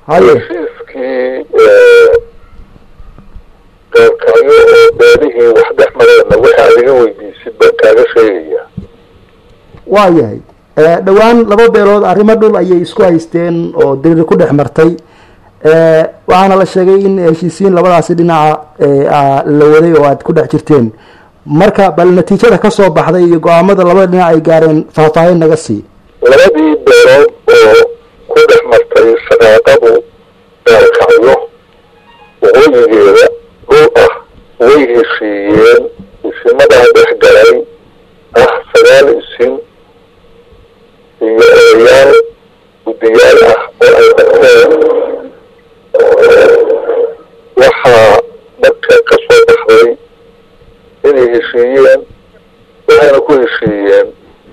haye heshiiskii gaalkacyo oo beelihii wax dhex mareenna waxa adiga weydiisid baan kaaga sheegaya waa yahay dhowaan laba beelood arrimo dhul ayay isku haysteen oo diriri ku dhex martay waxaana la sheegay in heshiisiin labadaasi dhinaca la waday oo aad ku dhex jirteen marka bal natiijada ka soo baxday iyo go-aamada labada dhinac ay gaareen faahfaahin naga sii labadii beelood oo ku dhex martay shaqaaqadu gaalkacyo waqooyigeeda dhul ah way heshiiyeen isimadaa dhex galay ah sagaal isin iyo odayaal guddiyaal ah oo ay qabteen waxaa dadka ka soo baxday inay heshiiyeen waxayna ku heshiiyeen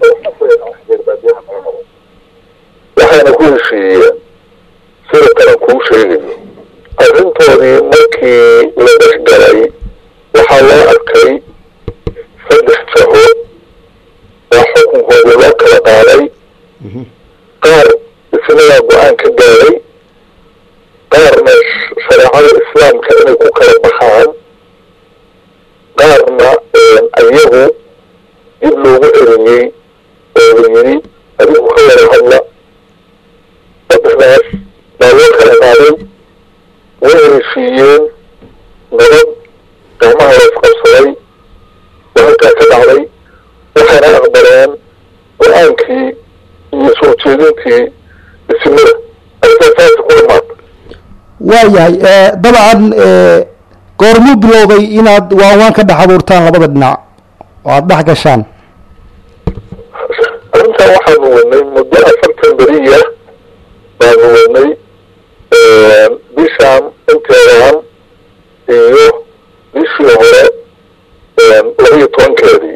waxayna ku heshiiyeen sida kalan kuu sheegayo arrintoodii markii la dhex galay waxaa loo arkay saddex jaho waa xukunkoodii loo kala qaaday qaar isnadaa go-aan ka gaaray qaarna shareecada islaamka inay ku kala baxaan qaarna ayagu dib loogu celiyey oo la yidhi adigu ka wada hadla saddexdaas baa loo kala qaaday way heshiiyeen nabad gacmaha la isqabsaday wahalkaa ka dhacday waxayna aqbaleen go-aankii iyo soo jeedintii isimada arrintaas saasa ku dhamaata waa yahay dabcan goormuu bilowday inaad waanwaan ka dhex abuurtaan labada dhinac oo aada dhex gashaan arrintan waxaanu wadnay muddo afartan beriya baanu wadnay bishaan inteedaan iyo bishii hore labaiyo tobankeedii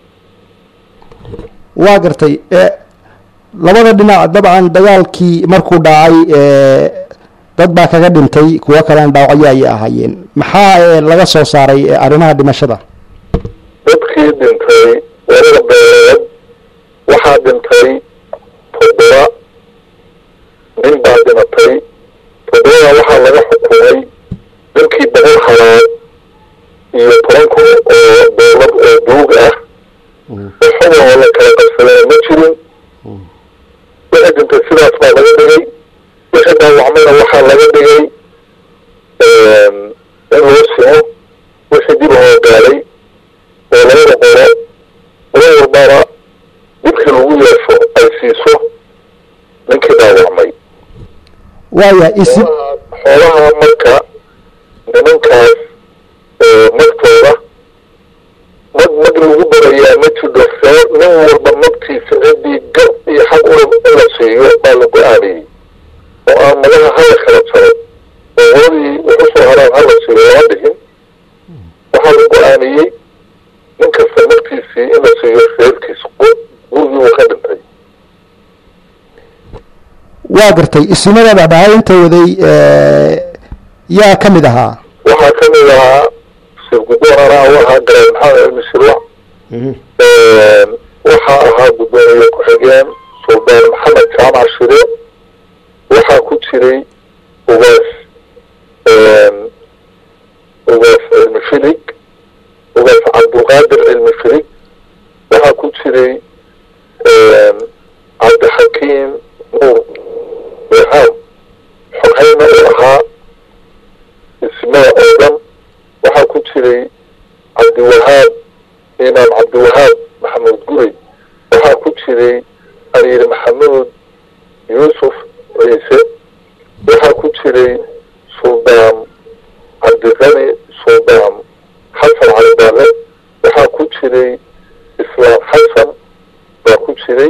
waa gartay labada dhinac dabcan dagaalkii markuu dhacay dad baa kaga dhintay kuwo kalena dhaawacyo ayay ahaayeen maxaa laga soo saaray arrimaha dhimashada dadkii dhintay labada beelood waxaa dhintay toddoba nin baa dhimatay toddobada waxaa laga xukumay ninkii boqol halaad iyo toban kun oo dowlad oo duug ah waxaba oo la kala qabsadana ma jirin wixii dhintay sidaas baa laga dhigay wixii dhaawacmayna waxaa laga dhigay in loo simo wixii dib loo gaaday oo labada qoro qolo walbana dhibkii lagu yeesho ay siiso ninkii dhaawacmay waayahay isi xoolaha marka nimankaas magtooda mag mag lagu barayaa ma jiro see nin walba magtiisa ciddii gar iyo xaq ula in la siiyo baa la go-aanayey oo aan magaha hala kala jaro oo waladii wuxu soo haraan hala siiyo lama dhihin waxaa la go-aaniyey nin kasta magtiisii in la siiyo reerkiisa gurigii uu ka dhintay waa gartay isimada dhexdhexaadinta waday yaa ka mid ahaa waxaa ka mid ahaa sheekh guddoon anaa u ahaa garan maxamed cilmi shirwac waxaa ahaa guddoomiye ku-xigeen suldaan maxamed jaamac shire waxaa ku jiray ugaas ugaas cilmi filig ugaas cabdulqaadir cilmi filig waxaa ku jiray cabdixakiim nuur behaam xogayna uu ahaa ismada oo dhan waxaa ku jiray cabdiwahaab imaam cabdiwahaab maxamuud guri waxaa ku jiray amiir maxamuud yuusuf ciise waxaa ku jiray suldaan cabdiqani suldaan xasan calibaale waxaa ku jiray islaam xasan baa ku jiray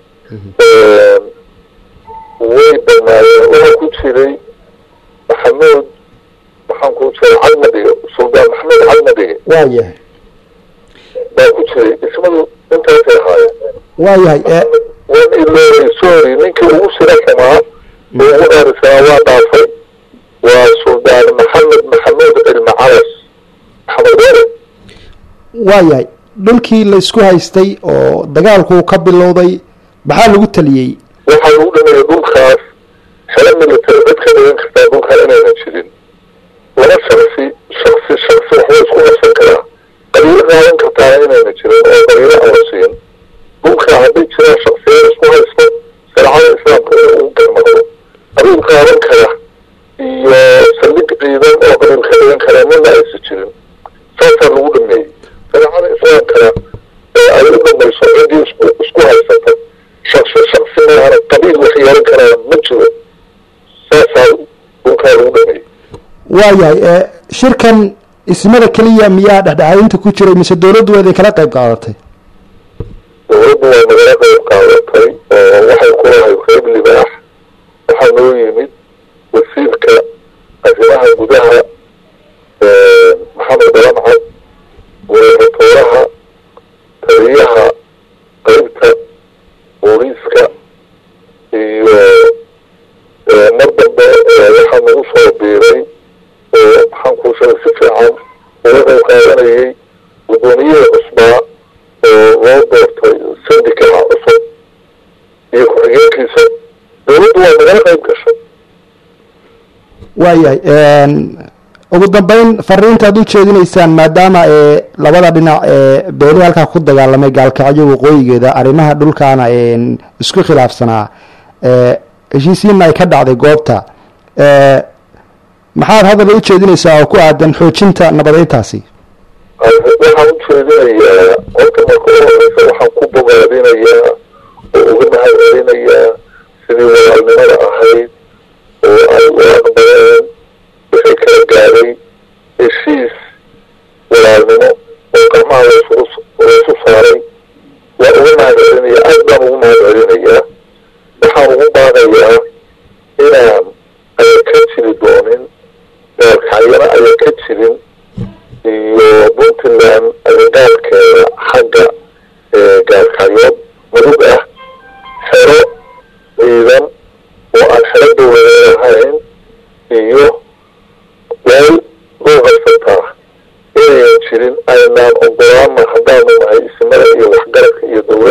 way banaayeen waxaa ku jiray maxamuud waxaan ku jiray cadmadhige suldaan maxamuud cadmadhige waa yahay baa ku jiray ismadu intaasay ahaayeen waa yahay waan iloobay sorry ninkii ugu sira xumaa oo ugu dhaarisanaa waa dhaafay waa suldaan maxamed maxamuud cilmi calas maxamed dheere waa yahay dhulkii la isku haystay oo dagaalku ka bilowday maxaa lagu taliyey waxaa lagu dhameeyey dhulkaas xero military cid ka dhigan kartaa dhulkaa inayna jirin laba shaksi shaksi shaksi waxba isku qabsan karaa qabiilo qaadan kartaana inayna jirin oo qabiilo aan la siin dhulka hadday jiraan shaksiyad isku haysto shareecada islaamka in ugu garmaqdo qabiil qaadan kara iyo saldhig ciidan oo qabiil ka dhigan kara midna aysa jirin saasaa lagu dhameeyey shareecada islaamkana ay u dhamayso ciddii isku isku haysata shaksi shaksi maana qabiil wax yeelan karaa ma jiro saasaa dhulkaa lagu dhameeyey waayahay shirkan ismada keliya miyaa dhexdhexaadinta ku jiray mise dowladdu waa idin kala qayb qaadatay dowladdu waa nagala qayb qaadatay oo waxay ku lahay qayb libaax waxaa noo yimid wasiirka arrimaha gudaha maxamed dalamcad guratoolaha taliyaha qaybta booliiska iyo mar dambe waxaa nagu soo biiray oo maxaan kuu sheegay si fiican uga qayb qaadanayay guddoomiyihii cusbaa oo loo doortay sindikaha cusub iyo ku-xigeenkiisa dowladdu waa nagala qayb gashay waayahay ugu dambeyn fariinta ad u jeedinaysaan maadaama ee labada dhinac ee beeli halkaa ku dagaalamay gaalkacyo waqooyigeeda arrimaha dhulkaana isku khilaafsanaa heshiisiinna ay ka dhacday goobta maxaad hadal u jeedinaysaa oo ku aadan xoojinta nabadeyntaasi waxaan u jeedinayaa horta marka u horeysa waxaan ku bogaadinayaa oo uga mahad celinayaa sidii walaalnimada ahayd oo ay u aqbaleen wixii kala gaaday heshiis walaalnimo oo qarmaha laysu laysu saaray waa uga mahad celinaya aad baan ugu mahad celinayaa waxaan ugu baaqayaa inaan aya ka jiri doonin gaalkacyana aya ka jirin iyo puntland agagaarkeeda xagga gaalkacyood mudug ah xero ciidan oo aan xero dowladeed ahayn iyo weel loo qabsataa inayan jirin aynaan ogolaana haddaanu nahay isimada iyo waxgaradka iyo dowladda